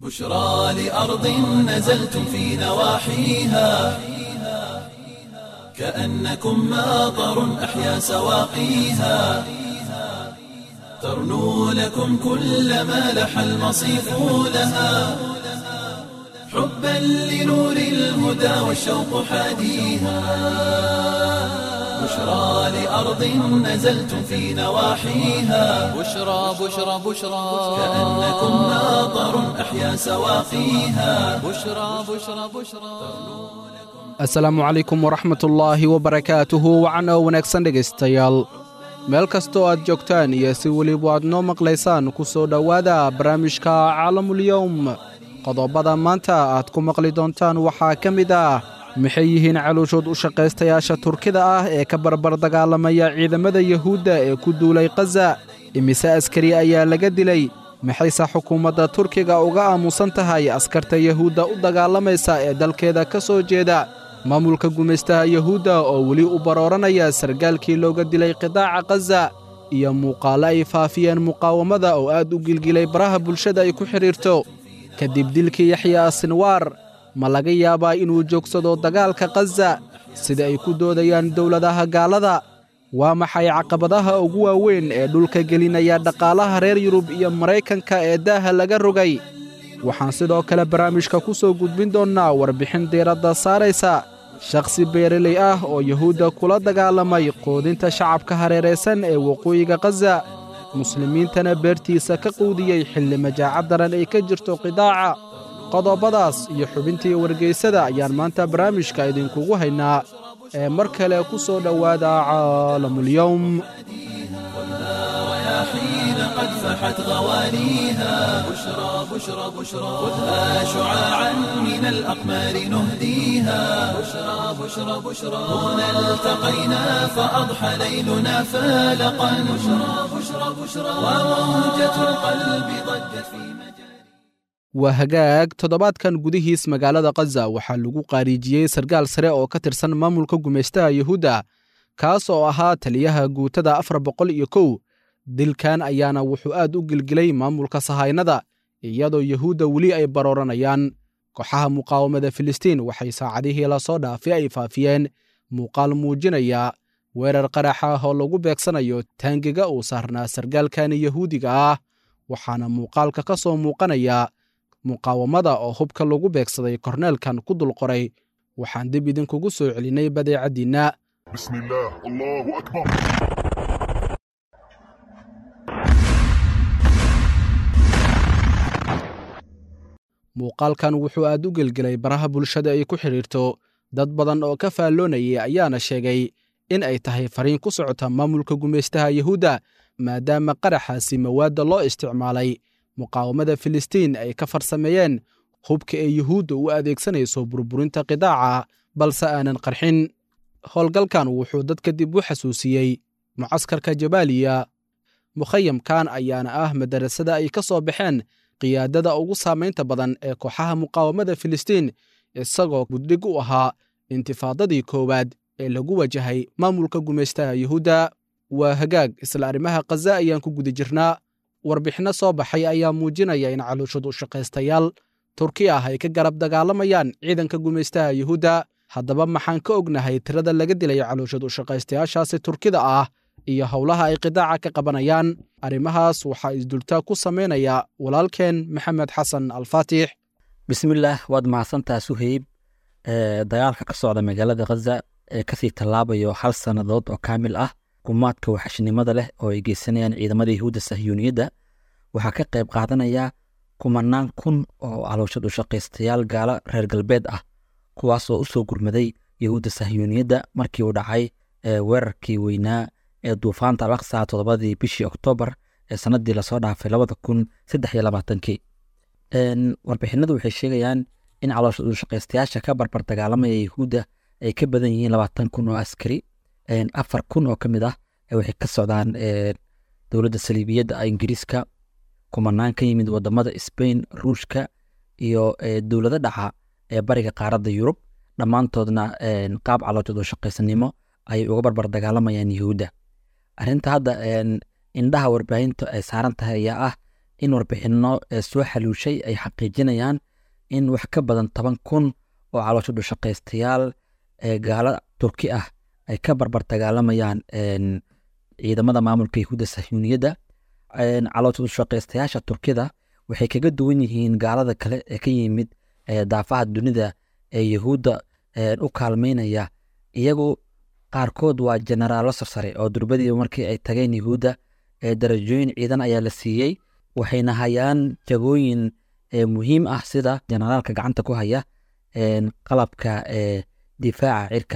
بشرى لأرض نزلتم في نواحيها كأنكم ماطر أحيا سواقيها ترنو لكم كل ما لح المصيف لها حبا لنور الهدى والشوق حاديها بشرى لأرض نزلتم في نواحيها بشرى بشرى بشرى كأنكم ماطر أحيا سواقيها بشرى بشرى بشرى asalaamu calaykum waraxmatullaahi wabarakaatuhu wacan oo wanaagsan dhegaystayaal meel kastoo aad joogtaan iyo si weliba aad noo maqlaysaan ku soo dhowaada barnaamijka caalamulyowm qodobbada maanta aad ku maqli doontaan waxaa ka mid ah maxay yihiin calooshood u shaqaystayaasha turkida ah ee ka barbar dagaalamaya ciidamada yuhuudda ee ku duulay khaza imise askari ayaa laga dilay maxayse xukuumadda turkiga uga aamusan tahay askarta yuhuudda u dagaalamaysa ee dalkeeda ka soo jeeda maamulka gumaystaha yuhuudda oo weli u barooranaya sargaalkii looga dilay qidaaca khaza iyo muuqaallo ay faafiyeen muqaawamada oo aad u gilgilay baraha bulshada ay ku xidhiirto kadib dilkii yaxya sinwaar ma laga yaabaa inuu joogsado dagaalka khaza sida ay ku doodayaan dowladaha gaalada waa maxay caqabadaha ugu waaweyn ee dhulka gelinaya dhaqaalaha reer yurub iyo maraykanka ee daaha laga rogay waxaan sidoo kale barnaamijka ku soo gudbin doonnaa warbixin diiradda saaraysa shakhsi beereley ah oo yuhuudda kula dagaalamay quudinta shacabka hareeraysan ee waqooyiga khaza muslimiintana beertiisa ka quudiyey xilli majaaca daran ay ka jirto qidaaca qodobbadaas iyo xubintii wargaysada ayaan maanta barnaamijka idinkugu haynaa ee mar kale ku soo dhowaada caalamulyowm رياحين قد فحت غوانيها بشرى بشرى بشرى خذها شعاعا من الأقمار نهديها بشرى بشرى بشرى هنا التقينا فأضحى ليلنا فالقا بشرى بشرى بشرى وموجة القلب ضجت في مجال waa hagaag toddobaadkan gudihiis magaalada khaza waxaa lagu qaariijiyey sarkaal sare oo ka tirsan maamulka gumaystaha yuhuudda kaas oo ahaa taliyaha guutada afar boqol iyo kow dilkan ayaana wuxuu aad u gilgilay maamulka sahaynada iyadoo yuhuudda weli ay barooranayaan kooxaha muqaawamada filistiin waxay saacadihii lasoo dhaafay ay faafiyeen muuqaal muujinaya weerar qarax ah oo lagu beegsanayo taangiga uu saarnaa sarkaalkani yuhuudiga ah waxaana muuqaalka ka soo muuqanaya muqaawamada oo hubka lagu beegsaday korneelkan ku dul qoray waxaan dib idinkugu soo celinay badeecaddiinna بسم الله الله أكبر muuqaalkan wuxuu aad u gelgelay baraha bulshada ay ku xidhiirto dad badan oo ka faalloonayay ayaana sheegay in ay tahay fariin ku socota maamulka gumaystaha yuhuudda maadaama qaraxaasi mawaadda loo isticmaalay muqaawamada filistiin ay ka farsameeyeen hubka ee yuhuudda u adeegsanayso burburinta qidaaca balse aanan qarxin howlgalkan wuxuu dadka dib u xasuusiyey mucaskarka jabaaliya mukhayamkan ayaana ah madarasada ay ka soo baxeen qiyaadada ugu saamaynta badan ee kooxaha muqaawamada filistiin isagoo guddhig u ahaa intifaadadii koowaad ee lagu wajahay maamulka gumaystaha yuhuudda waa hagaag isla arrimaha khaza ayaan ku guda jirnaa warbixinno soo baxay ayaa muujinaya in calooshad u shaqaystayaal turki ah ay ka garab dagaalamayaan ciidanka gumaystaha yuhuudda haddaba maxaan ka ognahay tirada laga dilay calooshad u shaqaystayaashaasi turkida ah iyo howlaha ay qidaaca ka qabanayaan arrimahaas waxaa isdultaa ku samaynaya walaalkeen maxamed xasan alfaatix bismillaah waad mahadsantaa suheyb ee dagaalka ka socda magaalada khaza ee kasii tallaabayo hal sannadood oo kaamil ah gumaadka waxashnimada leh oo ay geysanayaan ciidamada yahuudda sahyuuniyadda waxaa ka qayb qaadanaya kumanaan kun oo calooshad u shaqaystayaal gaalo reer galbeed ah kuwaasoo u soo gurmaday yahuudda sahyuuniyadda markii uu dhacay ee weerarkii weynaa ee duufaanta alaqsa toddobadii bishii oktoobar ee sannaddii lasoo dhaafay labada kun saddex iyo labaatankii warbixinadu waxay sheegayaan in calooshad u shaqaystayaasha ka barbar dagaalamaya yahuudda ay ka badan yihiin labaatan kun oo askari afar kun oo ka mid ah waxay ka socdaan dowladda saliibiyadda ingiriiska kumanaan ka yimid wadamada sbain ruushka iyo dowlado dhaca ee bariga qaaradda yurub dhammaantoodna qaab calooshad oo shaqaysanimo ayay uga barbar dagaalamayaan yahuudda arrinta hadda indhaha warbaahinta ay saaran tahay ayaa ah in warbixinno soo xaluushay ay xaqiijinayaan in wax ka badan toban kun oo caloosha dhushaqaystayaal gaalo turki ah ay ka barbar dagaalamayaan ciidamada maamulka yahuudda sahyuuniyadda caloosha dhushaqaystayaasha turkida waxay kaga duwan yihiin gaalada kale ee ka yimid daafaha dunida ee yahuudda u kaalmeynaya iyagu qaarkood waa jenaraallo sarsare oo durbadiiba markii ay tageen yahuudda darajooyin ciidan ayaa la siiyey waxayna hayaan jagooyin muhiim ah sida jenaraalka gacanta ku haya qalabka difaaca cirka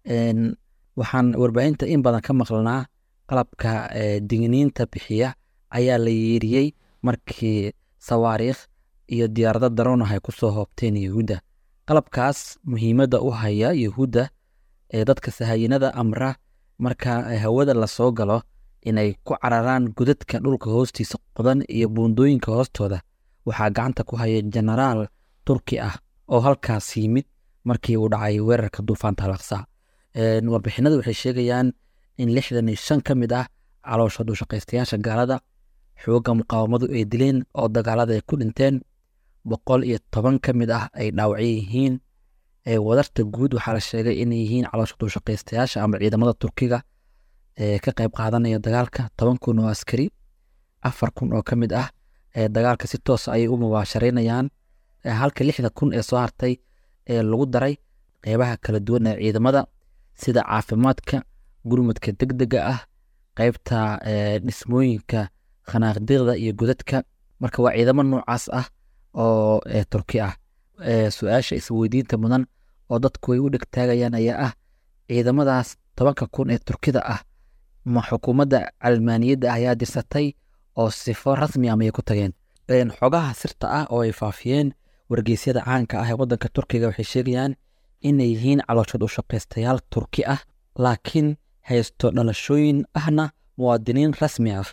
waxaan warbaahinta in badan ka maqlanaa qalabka digniinta bixiya ayaa la yeeriyey markii sawaariikh iyo diyaarado daroonah ay ku soo hoobteen yahuudda qalabkaas muhiimadda u haya yahuudda ee dadka sahayinada amra marka hawada lasoo galo inay ku cararaan godadka dhulka hoostiisa qodan iyo buundooyinka hoostooda waxaa gacanta ku haya jenaraal turki ah oo halkaas yimid markii uu dhacay weerarka duufaanta alaqsa warbixinadu waxay sheegayaan in lixdan iyo shan ka mid ah caloosha dhushaqaystayaasha gaalada xoogga muqaawamadu ay dileen oo dagaalada ay ku dhinteen boqol iyo toban ka mid ah ay dhaawacyo yihiin wadarta guud waxaa la sheegay inay yihiin caloosha dhushaqaystayaasha ama ciidamada turkiga ee ka qayb qaadanaya dagaalka toban kun oo askari afar kun oo ka mid ah dagaalka si toos ayay u mubaasharaynayaan halka lixda kun ee soo hartay ee lagu daray qeybaha kala duwan ee ciidamada sida caafimaadka gurmudka degdega ah qeybta dhismooyinka khanaaqdiqda iyo godadka marka waa ciidamo noocaas ah oo turki ah su-aasha isweydiinta mudan oo dadku ay u dhegtaagayaan ayaa ah ciidamadaas tobanka kun ee turkida ah ma xukuumadda calmaaniyadda ayaa dirsatay oo sifo rasmi ah mayay ku tageen xogaha sirta ah oo ay faafiyeen wargeysyada caanka ah ee waddanka turkiga waxay sheegayaan inay yihiin calooshood u shaqaystayaal turki ah laakiin haysto dhalashooyin ahna muwaadiniin rasmi ah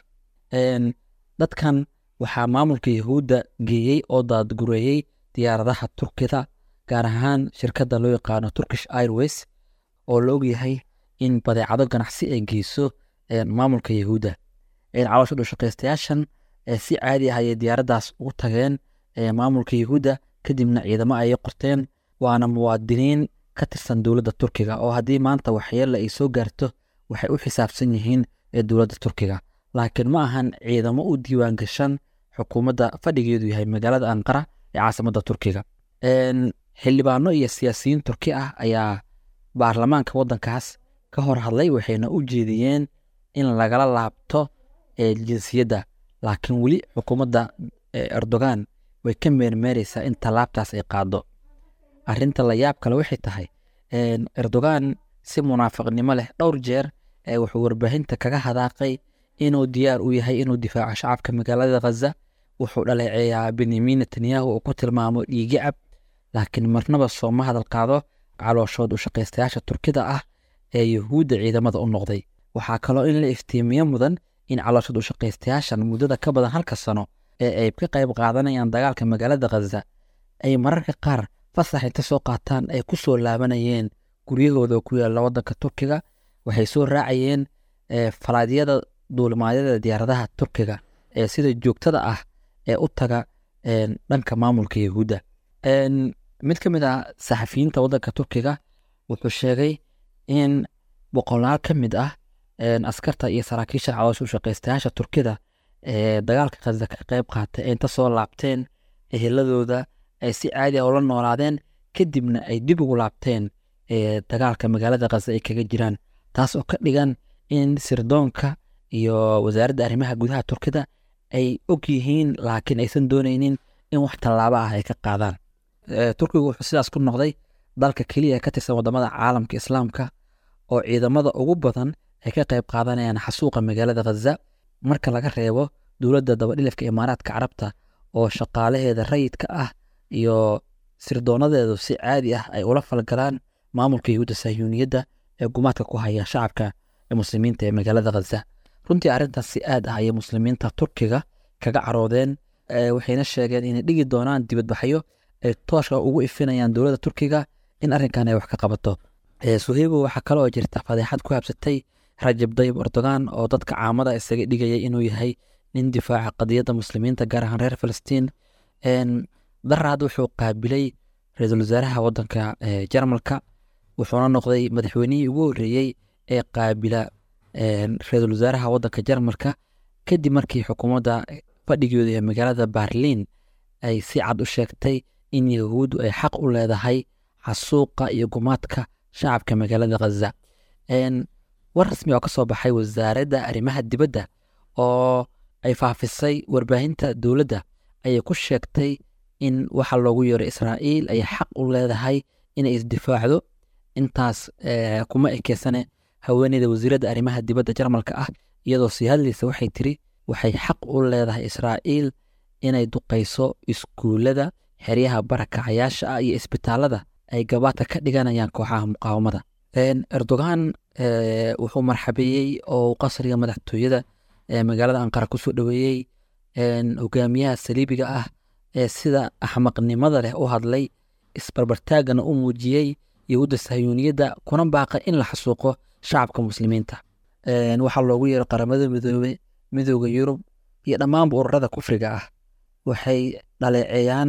dadkan waxaa maamulka yahuudda geeyey oo daadgureeyey diyaaradaha turkida gaar ahaan shirkadda loo yaqaano turkish airways oo la ogyahay in badeecado ganacsi ay geyso maamulka yahuudda caloosha dhushaqaystayaashan si caadi ah ayay diyaaraddaas ugu tageen maamulka yahuudda kadibna ciidamo ayay qorteen waana muwaadiniin ka tirsan dowladda turkiga oo haddii maanta waxyeella ay soo gaarto waxay u xisaabsan yihiin dowladda turkiga laakiin ma ahan ciidamo u diiwaan gashan xukuumadda fadhigeedu yahay magaalada anqara ee caasimadda turkiga xildhibaano iyo siyaasiyiin turki ah ayaa baarlamaanka waddankaas ka hor hadlay waxayna u jeediyeen in lagala laabto jinsiyadda laakiin weli xukuumadda erdogan way ka meermeereysaa in tallaabtaas ay qaado arrinta la yaab kale waxay tahay erdogan si munaafiqnimo leh dhowr jeer wuxuu warbaahinta kaga hadaaqay inuu diyaar u yahay inuu difaaco shacabka magaalada khaza wuxuu dhaleeceeyaa benyamin netanyahu oo ku tilmaamo dhiigicab laakiin marnaba sooma hadal qaado calooshood u shaqaystayaasha turkida ah ee yahuudda ciidamada u noqday waxaa kaloo in la iftiimiyo mudan in calooshood u shaqaystayaashan muddada ka badan halka sano ee ay ka qayb qaadanayaan dagaalka magaalada khaza ay mararka qaar fasax inta soo qaataan ay ku soo laabanayeen guryahooda ku yaalla waddanka turkiga waxay soo raacayeen falaadyada duulimaadyada diyaaradaha turkiga ee sida joogtada ah ee u taga dhanka maamulka yahuudda mid ka mid ah saxafiyiinta waddanka turkiga wuxuu sheegay in boqolaal ka mid ah askarta iyo saraakiisha caloosha u shaqaystayaasha turkida ee dagaalka khaza ka qayb qaatay inta soo laabteen eheladooda ay si caadi ah ula noolaadeen kadibna ay dib ugu laabteen dagaalka magaalada khaza ay kaga jiraan taas oo ka dhigan in sirdoonka iyo wasaaradda arrimaha gudaha turkida ay og yihiin laakiin aysan doonaynin in wax tallaabo ah ay ka qaadaan turkigu wuxuu sidaas ku noqday dalka keliya ka tirsan wadamada caalamka islaamka oo ciidamada ugu badan ay ka qayb qaadanayaan xasuuqa magaalada khaza marka laga reebo dowladda dabadhilifka imaaraadka carabta oo shaqaalaheeda rayidka ah iyo sirdoonadeedu si caadi ah ay ula falgalaan maamulka yahuudda sahyuuniyadda ee gumaadka ku haya shacabka muslimiinta ee magaalada khaza runtii arrintaas si aad ah ayay muslimiinta turkiga kaga caroodeen waxayna sheegeen inay dhigi doonaan dibadbaxyo ay tooshka ugu ifinayaan dowladda turkiga in arrinkan ay wax ka qabato suheybo waxaa kale oo jirta fadeexad ku habsatay rajab dayib erdogan oo dadka caamada isaga dhigaya inuu yahay nin difaaca qadiyadda muslimiinta gaar ahaan reer falastiin daraad wuxuu qaabilay ra-iisul wasaaraha wadanka jarmalka wuxuuna noqday madaxweynihii ugu horreeyey ee qaabila ra-iisul wasaaraha wadanka jarmalka kadib markii xukuumadda fadhigooda ee magaalada berliin ay si cad u sheegtay in yahuuddu ay xaq u leedahay xasuuqa iyo gumaadka shacabka magaalada khaza war rasmi oo ka soo baxay wasaaradda arrimaha dibadda oo ay faafisay warbaahinta dowladda ayay ku sheegtay in waxa loogu yeero israa'iil ay xaq u leedahay inay isdifaacdo intaas kuma ekeysane haweeneyda wasiiradda arrimaha dibadda jarmalka ah iyadoo sii hadlaysa waxay tiri waxay xaq u leedahay israa'iil inay duqayso iskuullada xeryaha barakacayaasha ah iyo isbitaalada ay gabaadka ka dhiganayaan kooxaha muqaawamada erdogan wuxuu marxabeeyey oo qasriga madaxtooyada magaalada anqara kusoo dhoweeyey hogaamiyaha saliibiga ah ee sida axmaqnimada leh u hadlay isbarbartaagana u muujiyey yahuudda sahyuuniyadda kuna baaqay in la xasuuqo shacabka muslimiinta waxaa loogu yeero qaramada midoobe midooda yurub iyo dhammaanba ururada kufriga ah waxay dhaleeceeyaan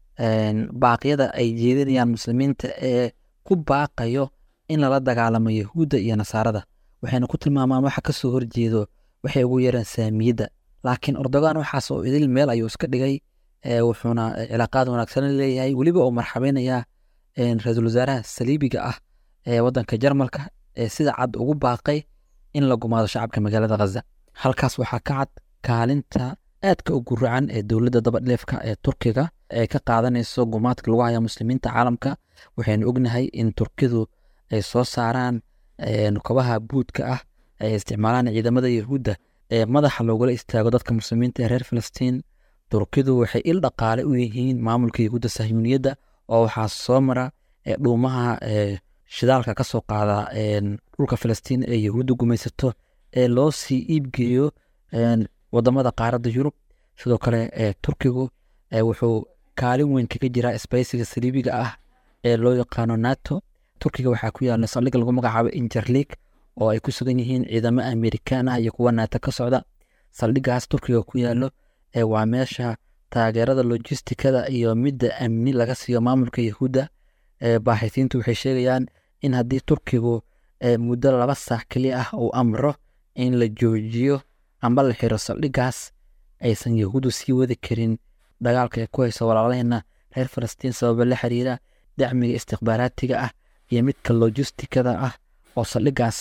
baaqyada ay jeedinayaan muslimiinta ee ku baaqayo in lala dagaalamo yahuudda iyo nasaarada waxayna ku tilmaamaan waxa ka soo horjeedo waxay ugu yeeraan saamiyadda laakiin erdogan waxaas oo idil meel ayuu iska dhigay wuxuuna cilaaqaad wanaagsan leeyahay weliba uu marxabeynayaa ra-iisul wasaaraha saliibiga ah ee wadanka jarmalka ee sida cad ugu baaqay in la gumaado shacabka magaalada khaza halkaas waxaa ka cad kaalinta aadka u guracan ee dowladda dabadheefka ee turkiga ay ka qaadanayso gumaadka lagu haya muslimiinta caalamka waxaynu ognahay in turkidu ay soo saaraan kobaha buudka ah ay isticmaalaan ciidamada yahuudda ee madaxa loogula istaago dadka muslimiinta ee reer falastiin turkidu waxay il dhaqaale u yihiin maamulka yahuudda sahyuuniyadda oo waxaa soo mara dhuumaha shidaalka ka soo qaada dhulka falastiin ee yahuudda gumaysato ee loo sii iibgeeyo wadamada qaaradda yurub sidoo kale turkigu wuxuu kaalin weyn kaga jiraa isbaysiga saliibiga ah ee loo yaqaano nato turkiga waxaa ku yaala saldhig lagu magacaabo injerlig oo ay ku sugan yihiin ciidamo amerikaan ah iyo kuwa nato ka socda saldhigaas turkiga ku yaalo waa meesha taageerada lojistikada iyo midda amni laga siiyo maamulka yahuudda baaxisiintu waxay sheegayaan in haddii turkigu muddo laba saac keliya ah uu amro in la joojiyo amba la xiro saldhigaas aysan yahuuddu sii wadi karin dagaalka ay ku hayso walaalaheenna reer falastiin sababa la xiriira dacmiga istikhbaaraatiga ah iyo midka lojistikada ah oo saldhigaas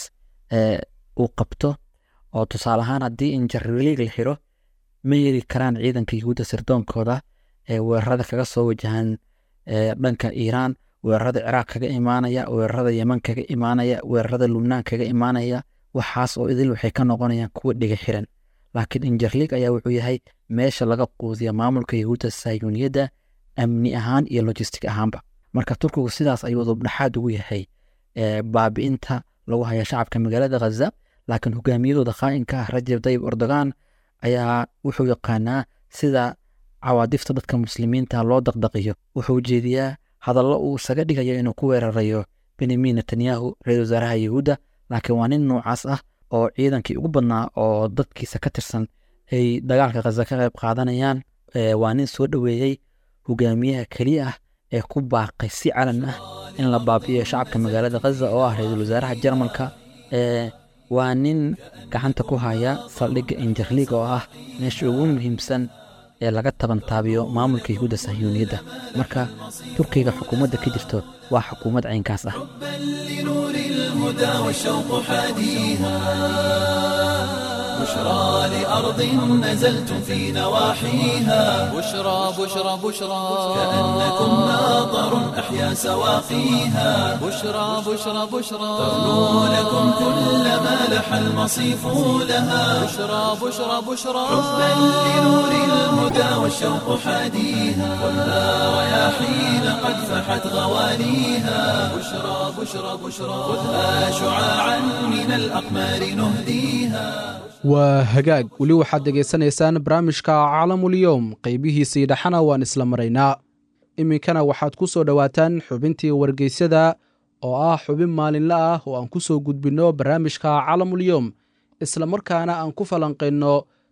uu qabto oo tusaale ahaan haddii injarliig la xiro ma yeri karaan ciidanka yahuudda sirdoonkooda ee weerarada kaga soo wajahan dhanka iiraan weerarada ciraaq kaga imaanaya weerarada yeman kaga imaanaya weerarada lubnaan kaga imaanaya waxaas oo idil waxay ka noqonayaan kuwa dhiga xiran laakiin injarliig ayaa wuxuu yahay meesha laga quudiya maamulka yahuudda sahyuuniyadda amni ahaan iyo lojistic ahaanba marka turkigu sidaas ayuu dubdhaxaad ugu yahay baabi'inta lagu haya shacabka magaalada khaza laakiin hogaamiyadooda qaa'inka ah rajab dayib erdogan ayaa wuxuu yaqaanaa sida cawaadifta dadka muslimiinta loo daqdaqiyo wuxuu jeediyaa hadallo uu isaga dhigayo inuu ku weerarayo benyamin netanyahu ra-isul wasaaraha yahuudda laakiin waa nin noocaas ah oo ciidankii ugu badnaa oo dadkiisa ka tirsan ay dagaalka khaza ka qayb qaadanayaan waa nin soo dhoweeyey hogaamiyaha keliya ah ee ku baaqay si calan ah in la baabi'iyo shacabka magaalada khaza oo ah ra-iisul wasaaraha jarmalka waa nin gacanta ku haya saldhigga injarliig oo ah meesha ugu muhiimsan ee laga tabantaabiyo maamulka yahuudda sahyuuniyadda marka turkiga xukuumadda ka jirto waa xukuumad caynkaas ah لنور الهدى والشوق حاديها بشرى لأرض نزلتم في نواحيها بشرى بشرى بشرى كأنكم ناظر أحيا سواقيها بشرى بشرى بشرى تغنو لكم كل ما لح المصيف لها بشرى بشرى بشرى حبا لنور الهدى والشوق حاديها خذها رياحين قد فحت غواليها بشرى بشرى بشرى خذها شعاعا من الأقمار نهديها waa hagaag weli waxaad dhegaysanaysaan barnaamijka caalamulyoom qaybihiisii dhexana waan isla maraynaa iminkana waxaad ku soo dhowaataan xubintii wargeysyada oo ah xubin maalinle ah oo aan ku soo gudbinno barnaamijka caalamulyoom isla markaana aan ku falanqayno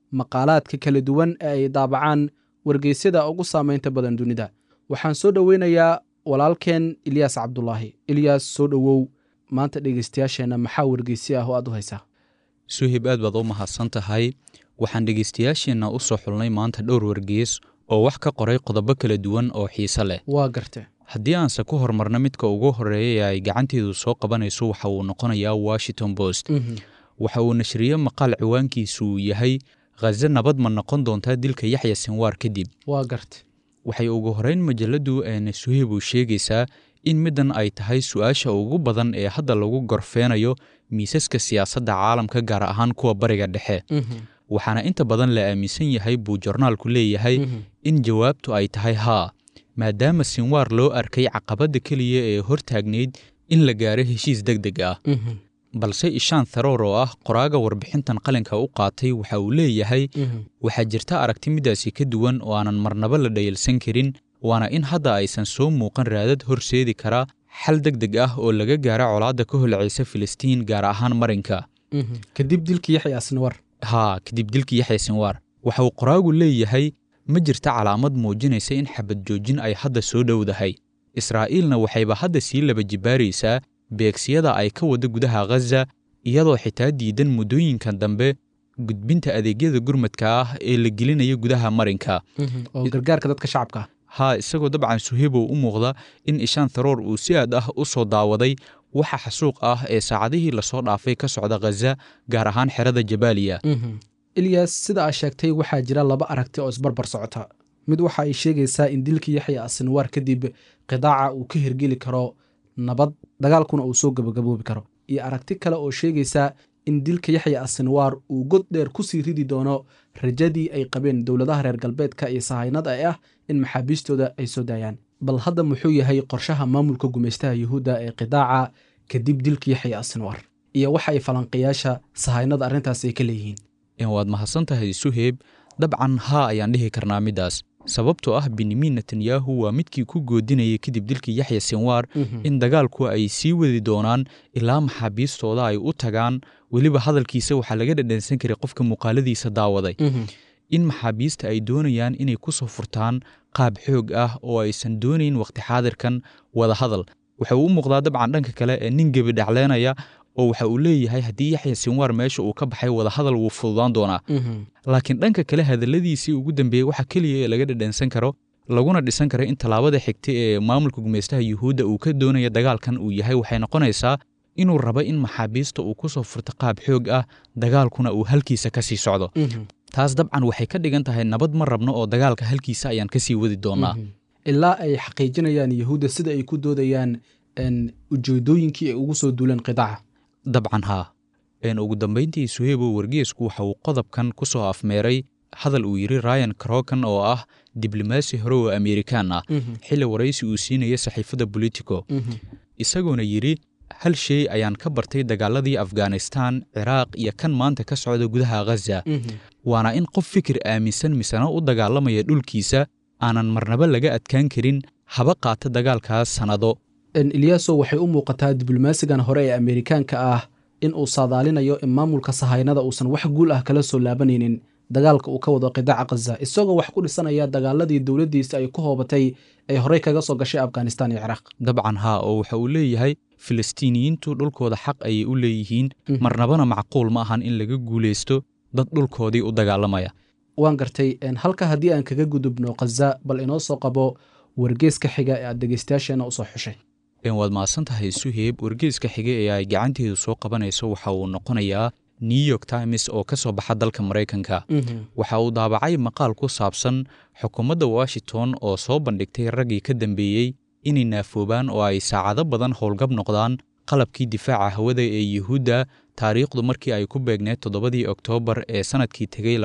maqaalaadka kala duwan ee ay daabacaan wargeysyada ugu saamaynta badan dunida waxaan soo dhoweynayaa walaalkeen ilyaas cabdulaahi ilyaas soo dhowow maanta dhegeystayaasheenna maxaa wargeysyo ah oo aad u haysaa suhib aad baad u mahadsan tahay waxaan dhegeystayaasheenna u soo xulnay maanta dhowr wargeys oo wax ka qoray qodobo kala duwan oo xiise leh waa garte haddii aanse ku horumarno midka ugu horreeya ee ay gacanteedu soo qabanayso waxa uu noqonayaa washington post waxa uu nashriye maqaal ciwaankiisu uu yahay khaze nabad ma noqon doontaa dilka yaxya sinwaar kadib waa garte waxay ugu horrayn majalladdu eena suhib uu sheegaysaa in middan ay tahay su-aasha ugu badan ee hadda lagu gorfeenayo miisaska siyaasadda caalamka gaar ahaan kuwa bariga dhexe waxaana inta badan la aaminsan yahay buu jornaalku leeyahay in jawaabtu ay tahay haa maadaama sinwaar loo arkay caqabadda keliya ee hortaagnayd in la gaaro heshiis deg deg ah balse ishaan tharoor oo ah qoraaga warbixintan qalinka u qaatay waxa uu leeyahay waxaa jirta aragti midaasi ka duwan oo aanan marnaba la dhayalsan karin waana in hadda aysan soo muuqan raadad horseedi kara xal deg deg ah oo laga gaara colaadda ka holcaysa filistiin gaar ahaan marinka kadib dilkii yaxya sinwar haa kadib dilkii yaxya sinwaar waxa uu qoraagu leeyahay ma jirta calaamad muujinaysa in xabad joojin ay hadda soo dhowdahay israa'iilna waxayba hadda sii laba jibaaraysaa beegsiyada ay ka wadda gudaha khaza iyadoo xitaa diidan muddooyinkan dambe gudbinta adeegyada gurmadka ah ee la gelinaya gudaha marinka oo gargaarka dadka shacabka haa isagoo dabcan suhibow u muuqda in ishaan tharoor uu si aad ah u soo daawaday waxa xasuuq ah ee saacadihii lasoo dhaafay ka socda khaza gaar ahaan xerada jabaaliya ilyas sida aa sheegtay waxaa jira laba aragti oo isbarbar socota mid waxa ay sheegaysaa in dilkii yaxya asinwaar kadib qidaaca uu ka hirgeli karo nabad dagaalkuna uu soo gabagaboobi karo iyo aragti kale oo sheegaysa in dilka yaxya asinwaar uu god dheer ku sii ridi doono rajadii ay qabeen dowladaha reer galbeedka iyo sahaynada ee ah in maxaabiistooda ay soo daayaan bal hadda muxuu yahay qorshaha maamulka gumaystaha yuhuudda ee qidaaca kadib dilka yaxya asinwaar iyo waxa ay falanqayaasha sahaynada arrintaas ay ka leeyihiin waad mahadsan tahay suheeb dabcan haa ayaan dhihi karnaa middaas sababtoo ah benyamin netanyahu waa midkii ku goodinayay kadib dilkii yaxya sinwaar in dagaalku ay sii wadi doonaan ilaa maxaabiistooda ay u tagaan weliba hadalkiisa waxaa laga dhadhansan karay qofka muuqaaladiisa daawaday in maxaabiista ay doonayaan inay ku soo furtaan qaab xoog ah oo aysan doonayn wakhti xaadirkan wada hadal waxa uu u muuqdaa dabcan dhanka kale ee nin gebi dhacleynaya oo waxa uu leeyahay haddii yaxya sinwaar meesha uu ka baxay wadahadal wuu fududaan doonaa laakiin dhanka kale hadalladiisii ugu dambeeyey waxa keliya ee laga dhadhansan karo laguna dhisan karo in tallaabada xigta ee maamulka gumaystaha yuhuudda uu ka doonaya dagaalkan uu yahay waxay noqonaysaa inuu rabo in maxaabiista uu ku soo furto qaab xoog ah dagaalkuna uu halkiisa ka sii socdo taas dabcan waxay ka dhigan tahay nabad ma rabno oo dagaalka halkiisa ayaan ka sii wadi doonaa ilaa ay xaqiijinayaan yuhuudda sida ay ku doodayaan ujeedooyinkii ay ugu soo duuleen qidaaca dabcan haa ugu dambayntii suhebo wargeesku waxa uu qodobkan ku soo afmeeray hadal uu yidhi ryan crokan oo ah diblomaasi hore oo amerikaan ah xilli waraysi uu siinaya saxiifadda bolitico isagoona yidhi hal shay ayaan ka bartay dagaaladii afghanistan ciraaq iyo kan maanta ka socda gudaha khaza waana in qof fikir aaminsan misena u dagaalamaya dhulkiisa aanan marnaba laga adkaan karin haba qaata dagaalkaas sannado ilyaso waxay u muuqataa diblomaasigan hore ee amerikaanka ah in uu saadaalinayo in maamulka sahaynada uusan wax guul ah kala soo laabanaynin dagaalka uu ka wado qidaaca khaza isagoo wax ku dhisanaya dagaaladii dowladdiisa ay ku hoobatay ay horey kaga soo gashay afghanistan iyo ciraaq dabcan haa oo waxa uu leeyahay filistiiniyiintu dhulkooda xaq ayay u leeyihiin marnabana macquul ma ahan in laga guulaysto dad dhulkoodii u dagaalamaya waan gartay halka haddii aan kaga gudubno khaza bal inoo soo qabo wargeeska xiga ee aad dhegeystayaasheena usoo xushay waad mahadsan tahay suheeb wargeeska xiga ee ay gacanteedu soo qabanayso waxa uu noqonayaa new york times oo ka soo baxa dalka maraykanka waxa uu daabacay maqaal ku saabsan xukuumadda washington oo soo bandhigtay raggii ka dambeeyey inay naafoobaan oo ay saacado badan howlgab noqdaan qalabkii difaaca hawada ee yuhuudda taariikhdu markii ay ku beegneed toddobadii oktoobar ee sannadkii tegey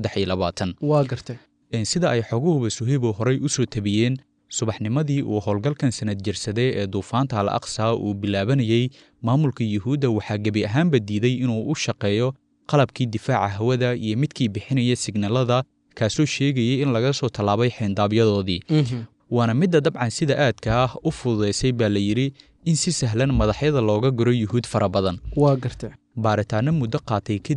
waa gartay sida ay xoguhuba suhebo horey u soo tabiyeen subaxnimadii uu howlgalkan sanad jirsaday ee duufaanta al aqsa uu bilaabanayey maamulka yuhuudda waxaa gebi ahaanba diiday inuu u shaqeeyo qalabkii difaaca hawada iyo midkii bixinaya signalada kaasoo sheegayay in laga soo tallaabay xeyndaabyadoodii waana midda dabcan sida aadka ah u fududaysay baa la yidhi in si sahlan madaxyada looga guro yuhuud fara badan waa garta baaritaanno muddo qaatay kadib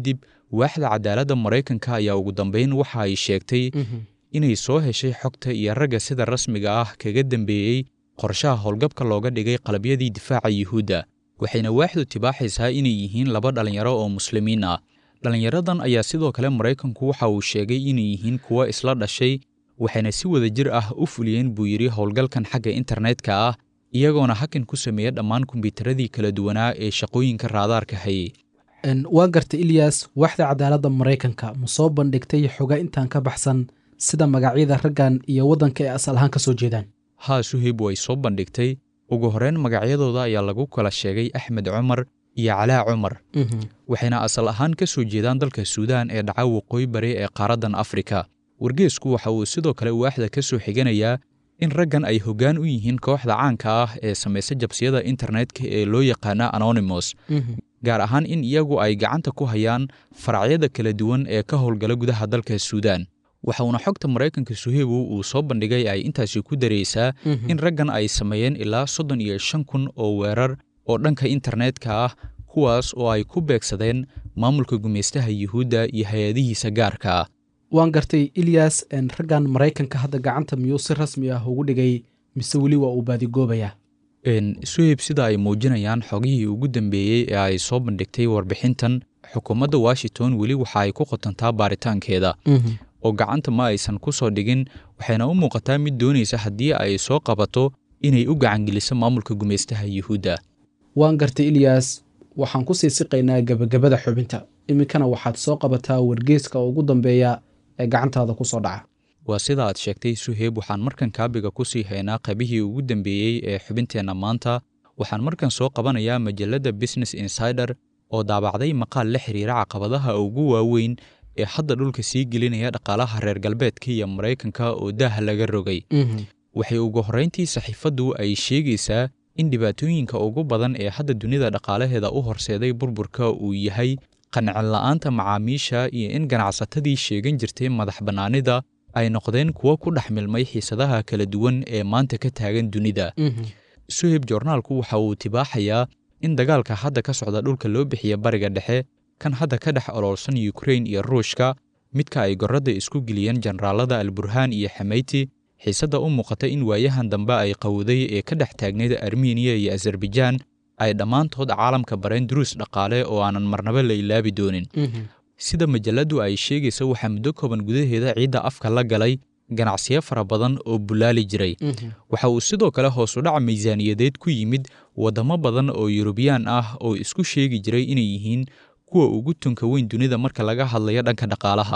waaxda cadaaladda maraykanka ayaa ugu dambeyn waxa ay sheegtay inay soo heshay xogta iyo ragga sida rasmiga ah kaga dambeeyey qorshaha howlgabka looga dhigay qalabyadii difaaca yuhuudda waxayna waaxdu tibaaxaysaa inay yihiin laba dhallinyaro oo muslimiin ah dhallinyaradan ayaa sidoo kale maraykanku waxa uu sheegay inay yihiin kuwo isla dhashay waxayna si wada jir ah u fuliyeen buu yidhi howlgalkan xagga internetka ah iyagoona hakan ku sameeya dhammaan kombiyuutaradii kala duwanaa ee shaqooyinka raadaarka hayay waa garta ilyas waaxda cadaaladda maraykanka ma soo bandhigtay xoga intaan ka baxsan sida magacyada raggan iyo waddanka ay asal ahaan ka soo jeedaan haa suheyb way soo bandhigtay ugu horreyn magacyadooda ayaa lagu kala sheegay axmed cumar iyo calaa cumar waxayna asal ahaan ka soo jeedaan dalka suudaan ee dhaca waqooyi bari ee qaaraddan afrika wargeesku waxa uu sidoo kale waaxda ka soo xiganayaa in raggan ay hoggaan u yihiin kooxda caanka ah ee samaysa jabsiyada internetka ee loo yaqaana anonymous gaar ahaan in iyagu ay gacanta ku hayaan faracyada kala duwan ee ka howlgala gudaha dalka suudaan waxauna xogta maraykanka suhebo uu soo bandhigay ay intaasi ku daraysaa in raggan ay sameeyeen ilaa soddon iyo shan kun oo weerar oo dhanka internetka ah kuwaas oo ay ku beegsadeen maamulka gumaystaha yuhuudda iyo hay-adihiisa gaarka ah waan gartay ilyas raggan maraykanka hadda gacanta miyuu si rasmi ah ugu dhigay mise weli waa uu baadigoobayaa suheyb sida ay muujinayaan xogihii ugu dambeeyey ee ay soo bandhigtay warbixintan xukuumadda washington weli waxa ay ku qotantaa baaritaankeeda oo gacanta ma aysan ku soo dhigin waxayna u muuqataa mid doonaysa haddii ay soo qabato inay u gacangeliso maamulka gumaystaha yuhuudda waan gartay ilyas waxaan ku sii siqaynaa gebagabada xubinta iminkana waxaad soo qabataa wargeeska ugu dambeeya ee gacantaada ku soo dhaca waa sida aad sheegtay suheyb waxaan markan kaabiga ku sii haynaa qaybihii ugu dambeeyey ee xubinteenna maanta waxaan markan soo qabanayaa majalladda business insider oo daabacday maqaal la xiriira caqabadaha ugu waaweyn ee hadda dhulka sii gelinaya dhaqaalaha reer galbeedka iyo maraykanka oo daaha laga rogay waxay ugu horrayntii saxiifaddu ay sheegaysaa in dhibaatooyinka ugu badan ee hadda dunida dhaqaalaheeda u horseeday burburka uu yahay qancin la'aanta macaamiisha iyo in ganacsatadii sheegan jirtay madax bannaanida ay noqdeen kuwo ku dhex milmay xiisadaha kala duwan ee maanta ka taagan dunida suheb joornaalku waxa uu tibaaxayaa in dagaalka hadda ka socda dhulka loo bixiya bariga dhexe kan hadda ka dhex oloolsan yukrain iyo ruushka midka ay gorradda isku geliyeen jenaraalada alburhaan iyo xameyti xiisadda u muuqata in waayahan dambe ay qawday ee ka dhex taagnayd armeniya iyo azerbaijaan ay dhammaantood caalamka bareen duruus dhaqaale oo aanan marnaba la ilaabi doonin sida majalladdu ay sheegaysa waxaa muddo kooban gudaheeda ciidda afka la galay ganacsiyo fara badan oo bulaali jiray waxa uu sidoo kale hoosudhaca miisaaniyadeed ku yimid waddamo badan oo yurubiyaan ah oo isku sheegi jiray inay yihiin kuwa ugu tunka weyn dunida marka laga hadlayo dhanka dhaqaalaha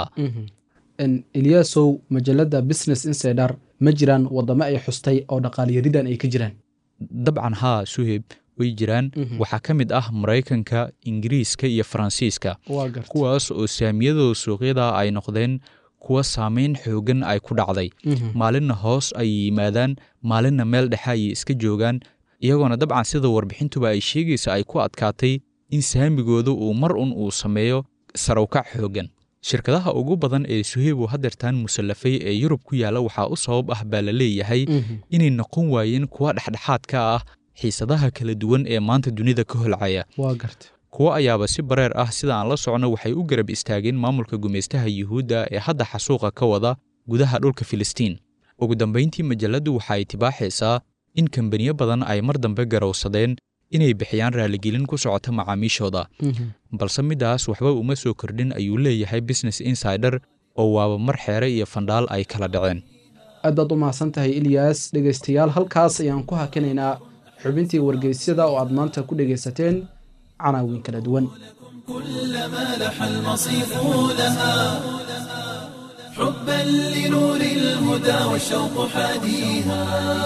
elyasow majalladda business insider ma jiraan waddamo ay xustay oo dhaqaalyaridan ay ka jiraan dabcan haa suheb way jiraan waxaa ka mid ah maraykanka ingiriiska iyo faransiiska kuwaas oo saamiyadooda suuqyada ay noqdeen kuwa saamayn xoogan ay ku dhacday maalinna hoos ay yimaadaan maalinna meel dhexe ayay iska joogaan iyagoona dabcan sida warbixintuba ay sheegaysa ay ku adkaatay in saamigooda uu mar un uu sameeyo sarawkac xoogan shirkadaha ugu badan ee suheybu hadeertaan musallafay ee yurub ku yaalla waxaa u sabab ah baa la leeyahay inay noqon waayeen kuwa dhexdhexaad ka ah xiisadaha kala duwan ee maanta dunida ka holcaya kuwo ayaaba si bareer ah sida aan la socno waxay u garab istaageen maamulka gumaystaha yuhuudda ee hadda xasuuqa ka wada gudaha dhulka filistiin ugu dambayntii majalladdu waxa ay tibaaxaysaa in kambaniyo badan ay mar dambe garowsadeen inay bixiyaan raaligelin ku socota macaamiishooda balse middaas waxba uma soo kordhin ayuu leeyahay business insider oo waaba mar xeere iyo fandhaal ay kala dhaceen aad baad u mahadsan tahay ilyas dhegaystayaal halkaas ayaan ku hakinaynaa xubintii wargeysyada oo aad maanta ku dhegaysateen canaawiin kala duwan كلما لح المصيف لها حبا لنور الهدى والشوق حاديها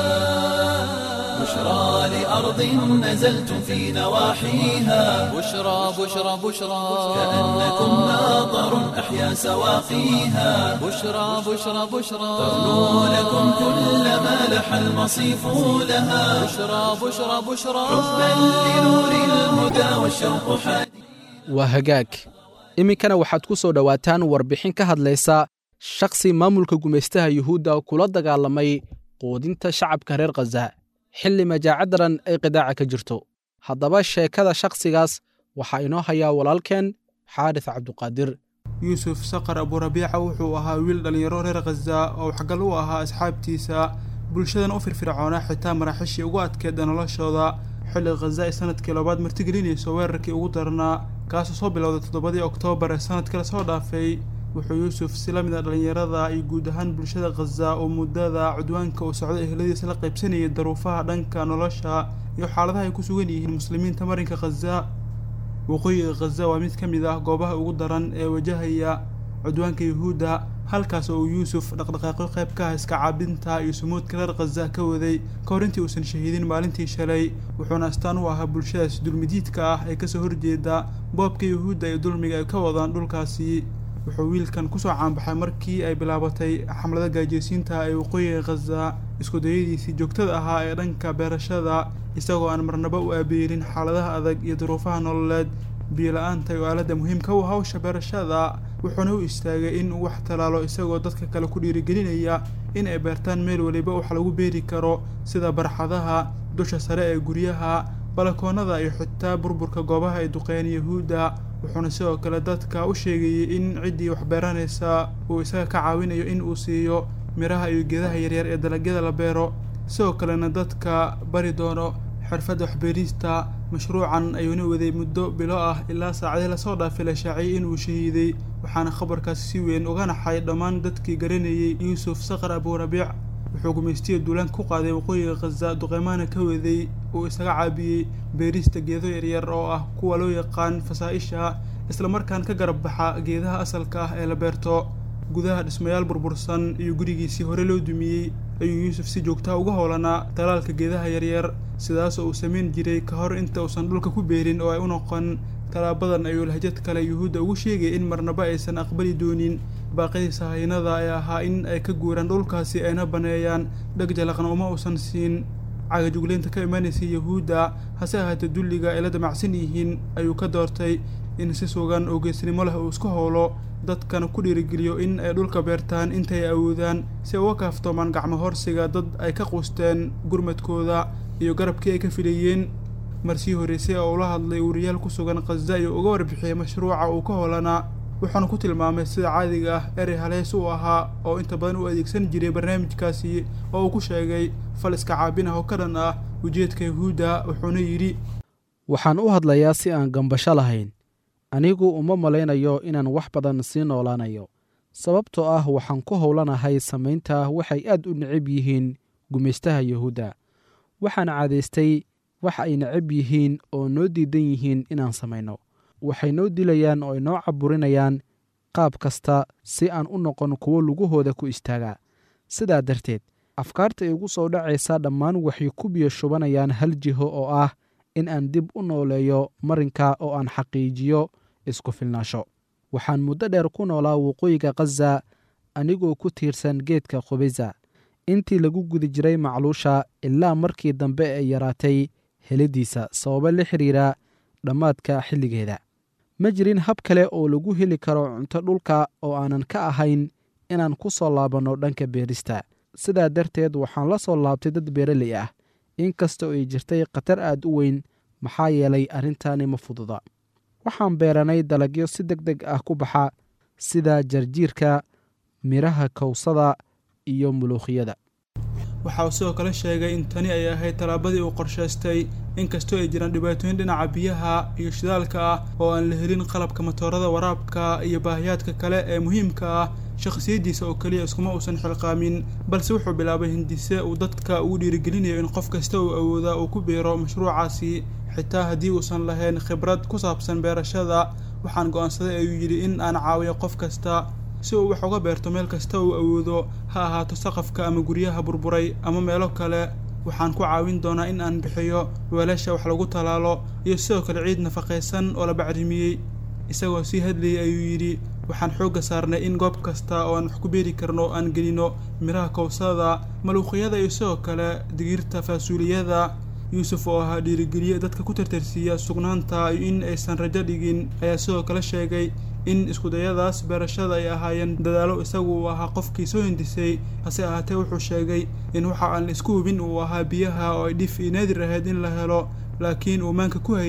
بشرى لأرض نزلت في نواحيها بشرى بشرى بشرى كأنكم ماطر أحيا سواقيها بشرى بشرى بشرى تغنو لكم كلما لح المصيف لها بشرى بشرى بشرى حبا لنور الهدى والشوق حاديها waa hagaag iminkana waxaad ku soo dhowaataan warbixin ka hadlaysa shakhsi maamulka gumaystaha yuhuudda kula dagaalamay quudinta shacabka reer khaza xilli majaacadaran ay qidaaca ka jirto haddaba sheekada shakhsigaas waxaa inoo hayaa walaalkeen xaaris cabduqaadir yuusuf saqar aburabiica wuxuu ahaa wiil dhallinyaro reer khaza oo waxgal u ahaa asxaabtiisa bulshadan u firfircoonaa xitaa maraaxiishii ugu adkeeda noloshooda xilli khaza ay sanadkii labaad martigelinayso weerarkii ugu darnaa kaasoo soo bilowday toddobadii oktoobar ee sanadkii lasoo dhaafay wuxuu yuusuf si la mid a dhallinyarada iyo guud ahaan bulshada khaza oo muddada cudwaanka uu socday ehladiisa la qaybsanayay daruufaha dhanka nolosha iyo xaaladaha ay ku sugan yihiin muslimiinta marinka khaza waqooyiga khaza waa mid ka mid ah goobaha ugu daran ee wajahaya cudwaanka yuhuudda halkaas oo uu yuusuf dhaqdhaqaaqyo qayb ka ah iska caabinta iyo sumuudka reer khaza ka waday ka hor intii uusan shahiidin maalintii shalay wuxuuna astaan u ahaa bulshadaas dulmidiidka ah ee kasoo horjeeda boobka yuhuudda iyo dulmiga ay ka wadaan dhulkaasi wuxuu wiilkan kusoo caanbaxay markii ay bilaabatay xamlada gaajeysiinta ee waqooyiga khaza iskudayadiisii joogtada ahaa ee dhanka beerashada isagoo aan marnaba u aabeelin xaaladaha adag iyo duruufaha nololeed biyo-la-aanta iyo aaladda muhiimka u hawsha beerashada wuxuuna u istaagay in uu wax talaalo isagoo dadka kale ku dhiirigelinaya in ay beertaan meel weliba wax lagu beeri karo sida barxadaha dusha sare ee guryaha balakoonada iyo xitaa burburka goobaha ay duqeeyeen yuhuudda wuxuuna sidoo kale dadka u sheegayay in ciddii wax beeranaysa uu isaga ka caawinayo in uu siiyo miraha iyo geedaha yaryar ee dalagyada la beero sidoo kalena dadka bari doono xirfadda waxbeerista mashruucan ayuuna waday muddo bilo ah ilaa saacadii lasoo dhaafay la shaaciyay inuu shahiiday waxaana khabarkaasi si weyn uga naxay dhammaan dadkii garanayay yuusuf saqar aburabiic wuxuu gumaystiya duulaan ku qaaday waqooyiga khaza duqeymahana ka waday uu isaga caabiyey beerista geedo yaryar oo ah kuwa loo yaqaan fasaa-isha islamarkaan ka garab baxa geedaha asalka ah ee la beerto gudaha dhismayaal burbursan iyo gurigiisii hore loo dumiyey ayuu yuusuf si joogtaha uga howlanaa talaalka geedaha yaryar sidaasoo uu samayn jiray ka hor inta uusan dhulka ku beerin oo ay u noqon talaabadan ayuu lahjad kale yuhuudda ugu sheegay in marnaba aysan aqbali doonin baaqidii sahaynada ee ahaa in ay ka guuraan dhulkaasi ayna baneeyaan dheg jalaqna uma uusan siin cagajugleynta ka imaanaysay yuhuudda hase ahaatee dulliga ay la damacsan yihiin ayuu ka doortay in si sugan oo geesnimo leh uu isku howlo dadkana ku dhiirigeliyo in ay dhulka beertaan intay awoodaan si ay uga kaaftoomaan gacmo horsiga dad ay ka quusteen gurmadkooda iyo garabkii ay ka filayeen marsii horreysay oo ula hadlay wariyaal ku sugan khaza iyo uga warbixiyey mashruuca uu ka howlanaa wuxuuna ku tilmaamay sida caadiga ah erey haleys uu ahaa oo inta badan u adeegsan jiray barnaamijkaasi oo uu ku sheegay fal iska caabin ah oo ka dhan ah ujeedka yuhuudda wuxuuna yidhi waxaan u hadlayaa si aan gambasho lahayn anigu uma malaynayo inaan wax badan sii noolaanayo sababtoo ah waxaan ku howlanahay samaynta waxay aad u necab yihiin gumaystaha yuhuudda waxaan caadaystay wax ay necab yihiin oo noo diidan yihiin inaan samayno waxay noo dilayaan oo ay noo caburinayaan qaab kasta si aan u noqon kuwo lugahooda ku istaaga sidaa darteed afkaarta igu soo dhacaysa dhammaan waxay ku biyo shubanayaan hal jiho oo ah in aan dib u nooleeyo marinka oo aan xaqiijiyo isku filnaasho waxaan muddo dheer ku noolaa waqooyiga khaza anigoo ku tiirsan geedka khubisa intii lagu guda jiray macluusha ilaa markii dambe ay yaraatay helidiisa sababo la xidhiira dhammaadka xilligeeda ma jirin hab kale oo lagu heli karo cunto dhulka oo aanan ka ahayn inaan ku soo laabanno dhanka beerista sidaa darteed waxaan la soo laabtay dad beeraley ah inkastoo ay jirtay khatar aad u weyn maxaa yeelay arrintaani ma fududa waxaan beeranay dalagyo si deg deg ah ku baxa sida jarjiirka midhaha kawsada iyo muluukhiyada waxa uu sidoo kale sheegay in tani ay ahayd tallaabadii uu qorshaystay inkastoo ay jiraan dhibaatooyin dhinaca biyaha iyo shidaalka ah oo aan la helin qalabka matoorada waraabka iyo baahiyaadka kale ee muhiimka ah shakhsiyaddiisa oo keliya iskuma uusan xilqaamin balse wuxuu bilaabay hindise uu dadka ugu dhiirigelinayo in qof kasta uu awooda uu ku biiro mashruucaasi xitaa haddii uusan lahayn khibrad ku saabsan beerashada waxaan go'aansaday ayuu yidhi in aan caawiyo qof kasta si uu wax uga beerto meel kasta uu awoodo ha ahaato saqafka ama guryaha burburay ama meelo kale waxaan ku caawin doonaa in aan bixiyo weelasha wax lagu talaalo iyo sidoo kale ciid nafaqaysan oo la bacrimiyey isagoo sii hadlayay ayuu yidhi waxaan xoogga saarnay in goob kasta oo aan wax ku beeri karno aan gelino midhaha kawsada maluuqyada iyo sidoo kale digirta faasuuliyada yuusuf oo ahaa dhiirigeliye dadka ku tartarsiiya sugnaanta iyo in aysan rajo dhigin ayaa sidoo kale sheegay in iskudayadaas beerashada ay ahaayeen dadaalo isagu uu ahaa qofkii soo hindisay hase ahaatee wuxuu sheegay in waxa aan isku hubin uu ahaa biyaha oo ay dhif iyo naadir ahayd in la helo laakiin uu maanka ku hayay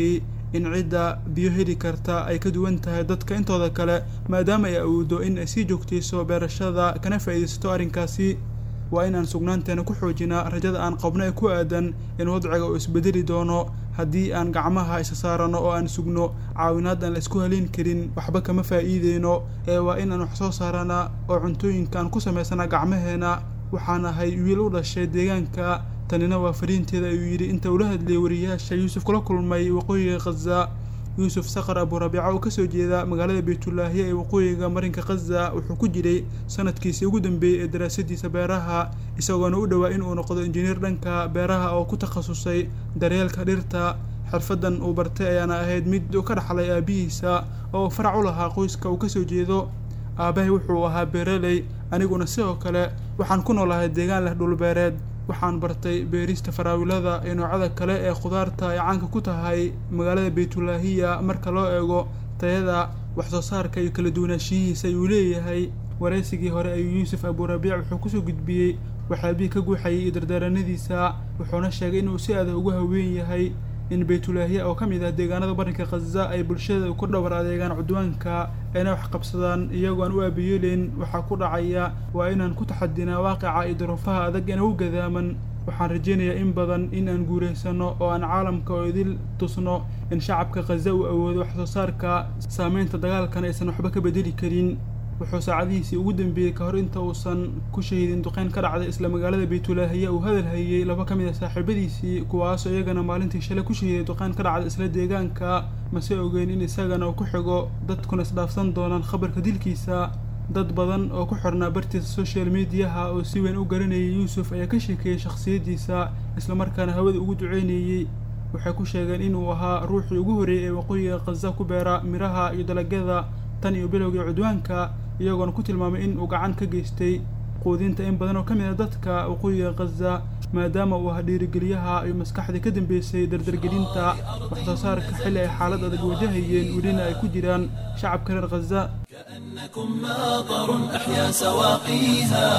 in cidda biyo heli karta ay ka duwan tahay dadka intooda kale maadaama ay awoodo in ay sii joogtayso beerashada kana faa'iidaysato arrinkaasi waa in aan sugnaanteena ku xoojinaa rajada aan qabno ee ku aadan in wadciga uu isbedeli doono haddii aan gacmaha isa saarano oo aan sugno caawinaad aan la isku haleyn karin waxba kama faa'iideyno ee waa in aan wax soo saarana oo cuntooyinka aan ku samaysana gacmaheena waxaan ahay wiil u dhashay deegaanka tanina waa fariinteeda ayuu yidhi inta ula hadlayay wariyaasha yuusuf kula kulmay waqooyiga khaza yuusuf sakar aburabiica oo kasoo jeeda magaalada baytulaahiya ee waqooyiga marinka khaza wuxuu ku jiray sanadkiisii ugu dambeeyey ee daraasadiisa beeraha isagoona u dhowaa in uu noqdo injineer dhanka beeraha oo ku takhasusay daryeelka dhirta xirfadan uu bartay ayaana ahayd mid uu ka dhaxlay aabihiisa oo uu farac u lahaa qoyska uu kasoo jeedo aabahay wuxuu ahaa beeraley aniguna sidoo kale waxaan ku noolahay deegaan leh dhulbeereed waxaan bartay beerista faraawilada iyo noocyada kale ee khudaarta ay caanka ku tahay magaalada baytulaahiya marka loo eego tayada waxsoo saarka iyo kala duwanaanshiyihiisa ayuu leeyahay waraysigii hore ayuu yuusuf aburabiic wuxuu kusoo gudbiyey waxyaabihii ka guuxayay iyo dardaaranadiisa wuxuuna sheegay inuu si adag ugu haween yahay in baytulaahiya oo ka mid ah deegaanada barinka khaza ay bulshada ku dhowr adeegaan cudwaanka ayna wax qabsadaan iyagoo aan u aabiyeelin waxaa ku dhacaya waa inaan ku taxadinaa waaqica iyo duruufaha adag ina u gadaaman waxaan rajaynayaa in badan in aan guuraysano oo aan caalamka oo idil tusno in shacabka khaza uu awoodo wax soo saarka saameynta dagaalkan aysan waxba ka bedeli karin wuxuu saacadihiisii ugu dambeeyey ka hor inta uusan ku shahidin duqeyn ka dhacday isla magaalada baytulaahiya uu hadal hayey laba ka mid a saaxiibadiisii kuwaasoo iyagana maalintii shalay ku shahiday duqeyn ka dhacday isla deegaanka mase ogeyn in isagana uu ku xigo dadkuna isdhaafsan doonaan khabarka dilkiisa dad badan oo ku xirnaa bartiisa social mediaha oo si weyn u garanayay yuusuf ayaa ka sheekeeyey shakhsiyaddiisa islamarkaana hawada ugu duceynayey waxay ku sheegeen inuu ahaa ruuxii ugu horreeyey ee waqooyiga khaza ku beera miraha iyo dalagyada tan iyo bilowgii cudwaanka iyagoona ku tilmaamay in uu gacan ka geystay quudinta in badan oo ka mid a dadka waqooyiga khaza maadaama uu ahaa dhiirigeliyaha iyo maskaxdii ka dambeysay dardargelinta wax soo saarka xilli ay xaalad adag wajahayeen welina ay ku jiraan shacabka reer khaza كأنكم ماطر أحيا سواقيها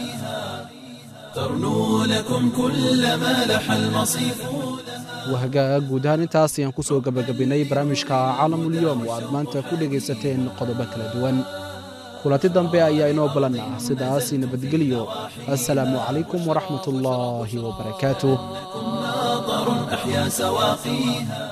ترنو لكم كل ما لح المصيف wahagaag guud ahaan intaas ayaan ku soo gebagabinnay barnaamijka caalamulyoom oo aad maanta ku dhegaysateen qodobo kala duwan kulanti dambe ayaa inoo balan ah sidaas nabadgelyo assalaamu calaykum waraxmat ullaahi wabarakaatuh ماطر أحيا سواقيها